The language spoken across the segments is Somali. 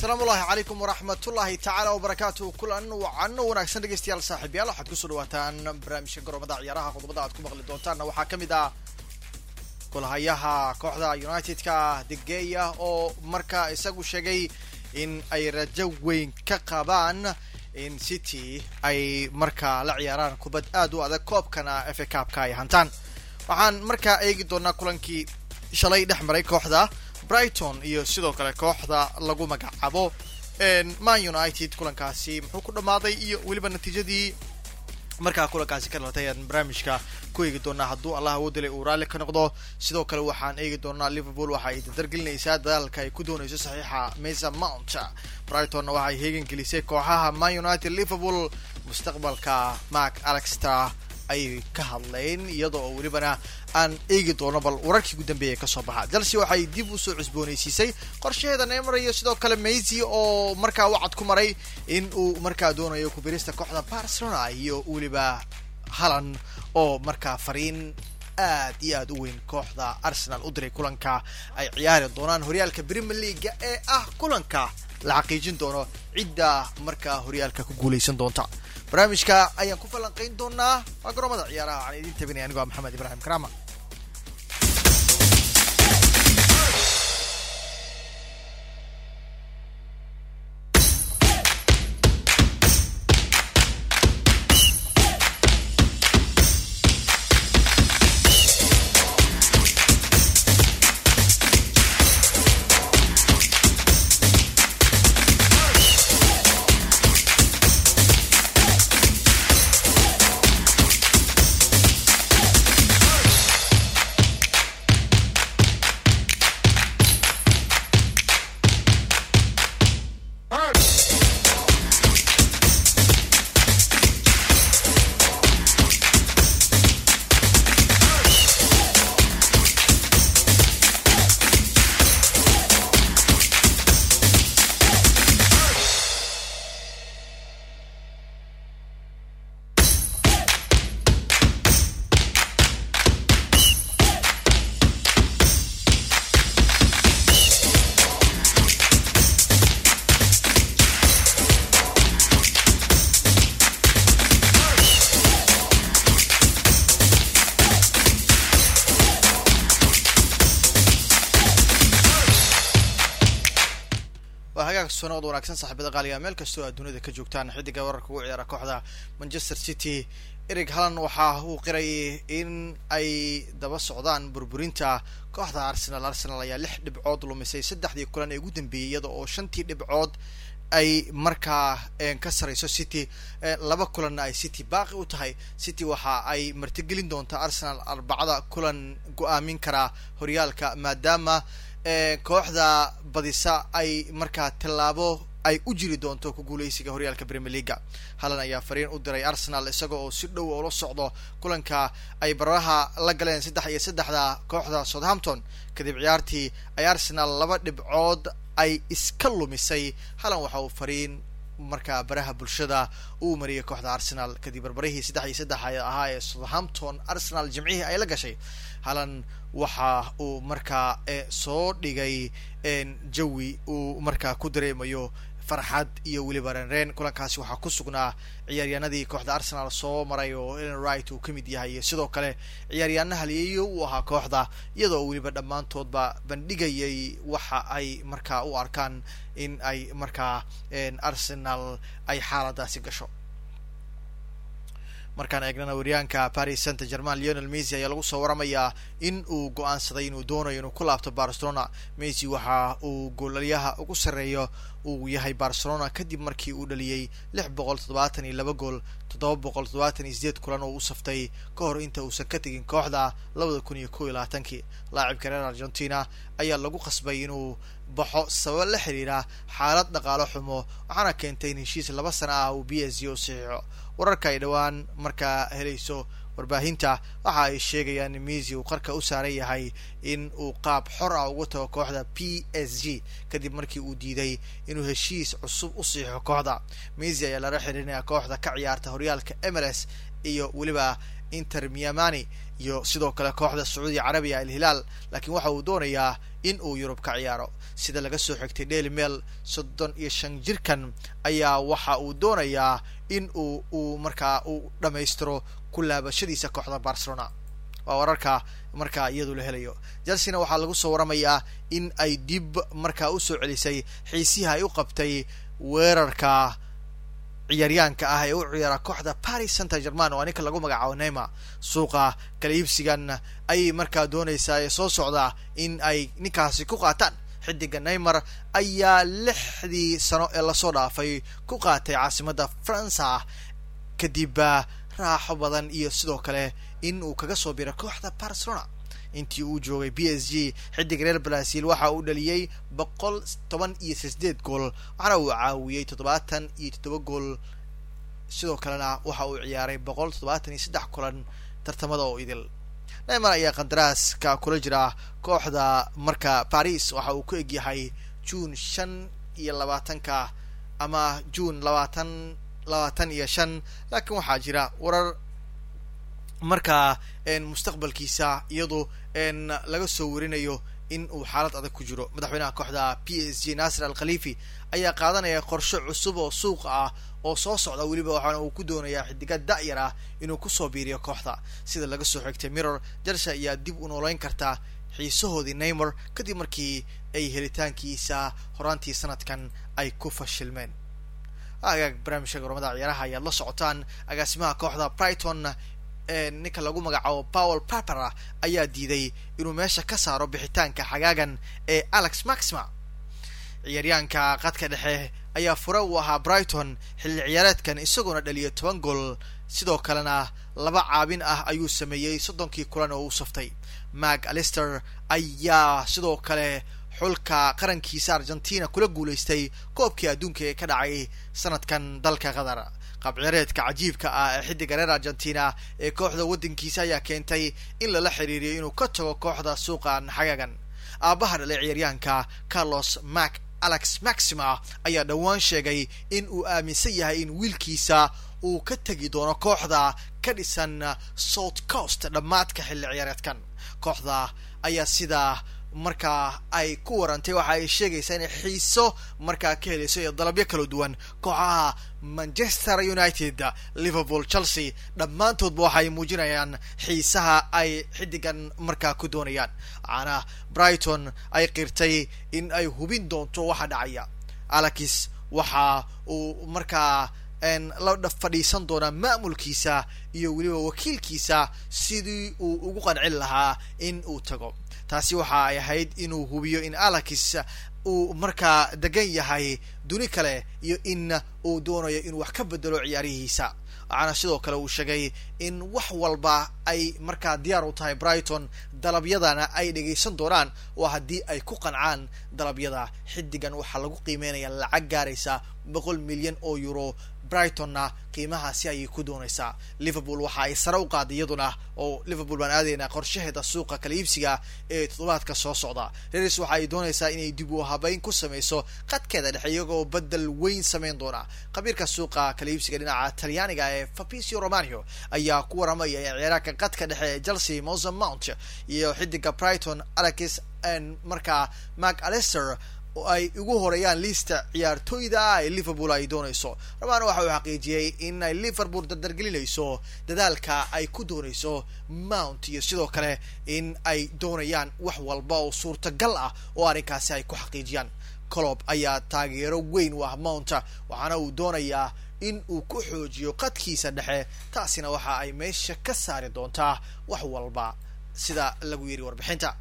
asalaamu ullahi calaykum waraxmatullahi tacaala wabarakaatu kulan wacano wanaagsan dhegeystayaal saaxiibyaal waxaad kusoo dhawaataan barnaamijka garoomada ciyaaraha qodobada aad ku maqli doontaanna waxaa ka mid ah golhayaha kooxda united-ka degeya oo markaa isagu sheegay in ay rajo weyn ka qabaan in city ay markaa la ciyaaraan kubad aad u adag koobkana f a cabka ay hantaan waxaan markaa eegi doonaa kulankii shalay dhex maray kooxda brighton iyo sidoo kale kooxda lagu magacaabo man united kulankaasi muxuu ku dhammaaday iyo weliba natiijadii markaa kulankaasi ka dhalatay ayaan barnaamijka ku eegi doonaa hadduu allah awoodilay uu raalli ka noqdo sidoo kale waxaan eegi doonaa liverpool waxa ay dardargelinaysaa dadaalka ay ku doonayso saxiixa mesa mount brightonna waxa ay heegan gelisay kooxaha man united liverpool mustaqbalka mark alexter ayay ka hadleen iyada oo welibana aan eegi doono bal wararkii ugu dambeeya kasoo baxa chelsea waxay dib usoo cusboonaysiisay qorshaheeda neymar iyo sidoo kale maysy oo markaa wacad ku maray in uu markaa doonayo kubirista kooxda barcelona iyo weliba halan oo markaa fariin aad iyo aad u weyn kooxda arsenal u diray kulanka ay ciyaari doonaan horyaalka premier leaga ee ah kulanka la xaqiijin doono cidda markaa horyaalka ku guuleysan doonta barnaamijka ayaan ku falanqayn doonaa waa garoomada ciyaaraha waxaan idiin tabinaya anigoo maxamed ibraahim karama sonood wanaagsan saaxiibada qaaliga meel kastoo aad dunida ka joogtaan xidiga wararka ugu ciyaara kooxda manchester city erig hallan waxa uu qiray in ay daba socdaan burburinta kooxda arsenal arsenal ayaa lix dhibcood lumisay saddexdii kulan ee ugu dambeeyey iyada oo shantii dhibcood ay markaa ka sarayso city laba kulanna ay city baaqi u tahay city waxa ay martigelin doontaa arsenal arbacada kulan go-aamin karaa horyaalka maadaama kooxda badisa ay markaa tallaabo ay u jiri doonto ku guuleysiga horyaalka premier leaga hallan ayaa fariin u diray arsenal isaga oo si dhow ula socdo kulanka ay baraha la galeen saddex iyo saddexda kooxda southampton kadib ciyaartii ay arsenal laba dhibcood ay iska lumisay hallan waxa uu fariin markaa baraha bulshada uu mariyay kooxda arsenal kadib barbarihii saddex iyo saddex ahaa ee southampton arsenal jimcihii ay la gashay hallan waxa uu markaa soo dhigay jawi uu markaa ku dareemayo farxad iyo weliba renreen kulankaasi waxaa ku sugnaa ciyaaryaanadii kooxda arsenal soo maray oo ellen wright uu ka mid yahay iyo sidoo kale ciyaaryaana haliyeyo uu ahaa kooxda iyadoo weliba dhammaantoodba bandhigayay waxa ay markaa u arkaan in ay markaa arsenal ay xaaladaasi gasho markaan eegnana waryaanka paris saint german leonel mesy ayaa lagu soo waramayaa in uu go-aansaday inuu doonayo inuu ku laabto barcelona mesy waxa uu goolaliyaha ugu sarreeyo uu yahay barcelona kadib markii uu dhaliyey lix boqol toddobaatan iyo laba gool toddoba boqol toddobaatan iyo sideed kulan oo u saftay ka hor inta uusan ka tegin kooxda labada kun iyo kow iyo labaatankii laacibka reer argentina ayaa lagu qasbay inuu baxo sabab la xiriira xaalad dhaqaalo xumo waxaana keentay in heshiis laba sana ah uu b s g u saxiixo wararka ay dhowaan markaa helayso warbaahinta waxa ay sheegayaan in mesy uu qarka u saaran yahay in uu qaab xor ah uga tago kooxda p s g kadib markii uu diiday inuu heshiis cusub u siixo kooxda mesy ayaa lala xihiirinaya kooxda ka ciyaarta horyaalka emires iyo weliba inter miamani iyo sidoo kale kooxda sacuudiya carabiya alhilaal laakiin waxa uu doonayaa in uu yurub ka ciyaaro sida laga soo xigtay daily mail soddon iyo shan jirkan ayaa waxa uu doonayaa in uu uu markaa uu dhammaystiro ku laabashadiisa kooxda barcelona waa wararka markaa iyadu la helayo chelsena waxaa lagu soo waramayaa in ay dib markaa usoo celisay xiisihi ay u qabtay weerarka ciyaaryaanka ah ee u ciyaara kooxda paris saint german oo ninka lagu magacaabo neymar suuqa kala iibsigan ayay markaa doonaysaa ee soo socda in ay ninkaasi ku qaataan xidiga neymar ayaa lixdii sano ee lasoo dhaafay ku qaatay caasimadda faransa kadib raaxo badan iyo sidoo kale in uu kaga soo biro kooxda barcelona intii uu joogay b s g xidig reer brazil waxa uu dhaliyey boqol toban iyo sideed gool waxaana uu caawiyey toddobaatan iyo toddoba gool sidoo kalena waxa uu ciyaaray boqol toddobaatan iyo saddex kulan tartamada oo idil neymar ayaa qandaraaska kula jira kooxda marka paris waxa uu ku egyahay june shan iyo labaatanka ama june labaatan labaatan iyo shan laakiin waxaa jira warar markaa mustaqbalkiisa iyadoo laga soo warinayo in uu xaalad adag ku jiro madaxweynaha kooxda p s g nasir al khalifi ayaa qaadanaya qorshe cusub oo suuqa ah oo soo socda weliba waxaana uu ku doonayaa xidiga da'yar ah inuu kusoo biiriyo kooxda sida laga soo xigtay mirror jalsa ayaa dib u nooleyn kartaa xiisahoodii neymar kadib markii ay helitaankiisa horaantii sanadkan ay ku fashilmeen agaag barnaamijka goromada ciyaaraha ayaad la socotaan agaasimaha kooxda brighton ninka lagu magacaabo powel papera ayaa diiday inuu meesha ka saaro bixitaanka xagaagan ee alex maxima ciyaaryaanka qadka dhexe ayaa fure uu ahaa brighton xilli ciyaareedkan isagoona dhaliya toban gool sidoo kalena laba caabin ah ayuu sameeyey soddonkii kulan oo u saftay mag alister ayaa sidoo kale xulka qarankiisa argentina kula guulaystay koobkii adduunka ee ka dhacay sanadkan dalka qatar qaabciyaareedka cajiibka ah ee xidiga reer argentina ee kooxda waddankiisa ayaa keentay in lala xiriiriyo inuu ka tago kooxda suuqan xagaagan aabbaha dhalay ciyaaryahanka carlos mac alex maxima ayaa dhowaan sheegay in uu aaminsan yahay in wiilkiisa uu ka tegi doono kooxda ka dhisan south coast dhammaadka xilli ciyaareedkan kooxda ayaa sidaa markaa ay ku warantay waxa ay sheegaysaa inay xiiso markaa ka helayso iyo dalabyo kala duwan kooxaha manchester united liverpool chelsea dhammaantoodba waxaay muujinayaan xiisaha ay xidigan markaa ku doonayaan waxaana brighton ay qirtay in ay hubin doonto waxa dhacaya alex waxa uu markaa la fadhiisan doonaa maamulkiisa iyo weliba wakiilkiisa sidii uu ugu qancin lahaa in uu tago taasi waxa ay ahayd inuu hubiyo in alex uu markaa degan yahay duni kale iyo in uu doonayo inuu wax ka bedelo ciyaarihiisa waxaana sidoo kale uu sheegay in wax walba ay markaa diyaar u tahay brighton dalabyadana ay dhegaysan doonaan oo haddii ay ku qancaan dalabyada xidigan waxaa lagu qiimeynaya lacag gaaraysa boqol milyan oo euro brightonna qiimahaasi ayay ku doonaysaa liverpool waxa ay sare u qaaday iyaduna oo liverpool baan aadaynaa qorshaheeda suuqa kala iibsiga ee toddobaadka soo socda reris waxa ay doonaysaa inay dib u habeyn ku sameyso qadkeeda dhexe iyagoo bedel weyn sameyn doona khabiirka suuqa kala iibsiga dhinaca talyaaniga ee fabricio romanio ayaa ku waramaya in ciyaaraanka qadka dhexe ee chelsea mosen mount iyo xidiga brighton alex markaa mark alester oo ay ugu horeeyaan liista ciyaartooyda ah ee liverpool ay doonayso romano waxa uu xaqiijiyey in ay liverpool dardargelinayso dadaalka ay ku doonayso mount iyo sidoo kale in ay doonayaan wax walba oo suurtagal ah oo arrinkaasi ay ku xaqiijiyaan colob ayaa taageero weyn u ah mount waxaana uu doonayaa in uu ku xoojiyo qadkiisa dhexe taasina waxa ay meesha ka saari doontaa wax walba sida lagu yiri warbixinta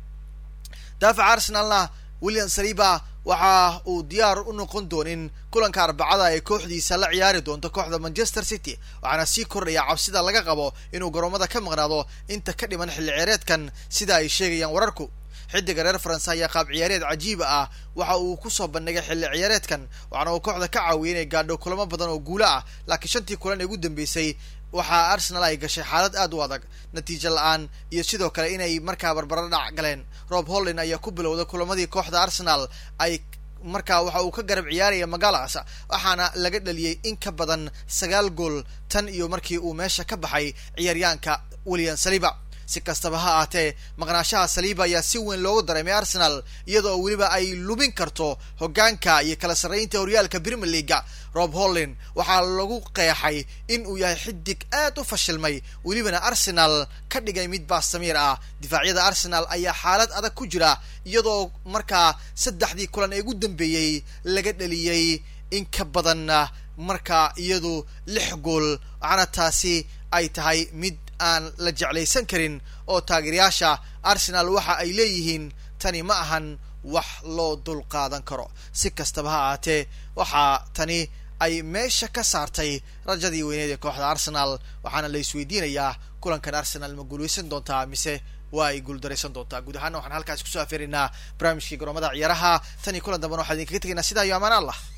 daafaca arsenalna william saliba waxa uu diyaar u noqon doonin kulanka arbacada ee kooxdiisa la ciyaari doonto kooxda manchester city waxaana sii kordhaya cabsida laga qabo inuu garoomada ka maqnaado inta ka dhiman xilli ciyaareedkan sida ay sheegayaan wararku xidiga reer faranse ayaa qaab ciyaareed cajiiba ah waxa uu kusoo bandhigay xilli ciyaareedkan waxaana uu kooxda ka caawiyay inay gaadho kulamo badan oo guulo ah laakiin shantii kulan ee ugu dambeysay waxaa arsenal ay gashay xaalad aad u adag natiijo la-aan iyo sidoo kale inay markaa barbaro dhac galeen rob hollin ayaa ku bilowday kulamadii kooxda arsenal ay markaa waxa uu ka garab ciyaaraya magaalaas waxaana laga dhaliyey in ka badan sagaal gool tan iyo markii uu meesha ka baxay ciyaaryaanka william saliba si kastaba ha ahaatee maqnaashaha saliiba ayaa si weyn loogu dareemay arsenal iyadoo weliba ay lubin karto hogaanka iyo kala sarreynta horyaalka premier leaga rob hollin waxaa lagu qeexay in uu yahay xidig aad u fashilmay welibana arsenal ka dhigay mid baastamiir ah difaacyada arsenal ayaa xaalad adag ku jira iyadoo markaa saddexdii kulan ee ugu dambeeyey laga dhaliyey in ka badanna markaa iyadu lix gool waxaana taasi ay tahay mid aan la jeclaysan karin oo taageerayaasha arsenal waxa ay leeyihiin tani ma ahan wax loo dul qaadan karo si kastaba ha ahaatee waxaa tani ay meesha ka saartay rajadii weyneed ee kooxda arsenal waxaana la isweydiinayaa kulankan arsenal ma guuleysan doontaa mise waa ay guuldaraysan doontaa guud ahaana waxaan halkaas kusoo afeeraynaa barnaamijkii garoomada ciyaaraha tan iyo kulan dambana waxaa idinkaga tegaynaa sidaa iyo amaan allah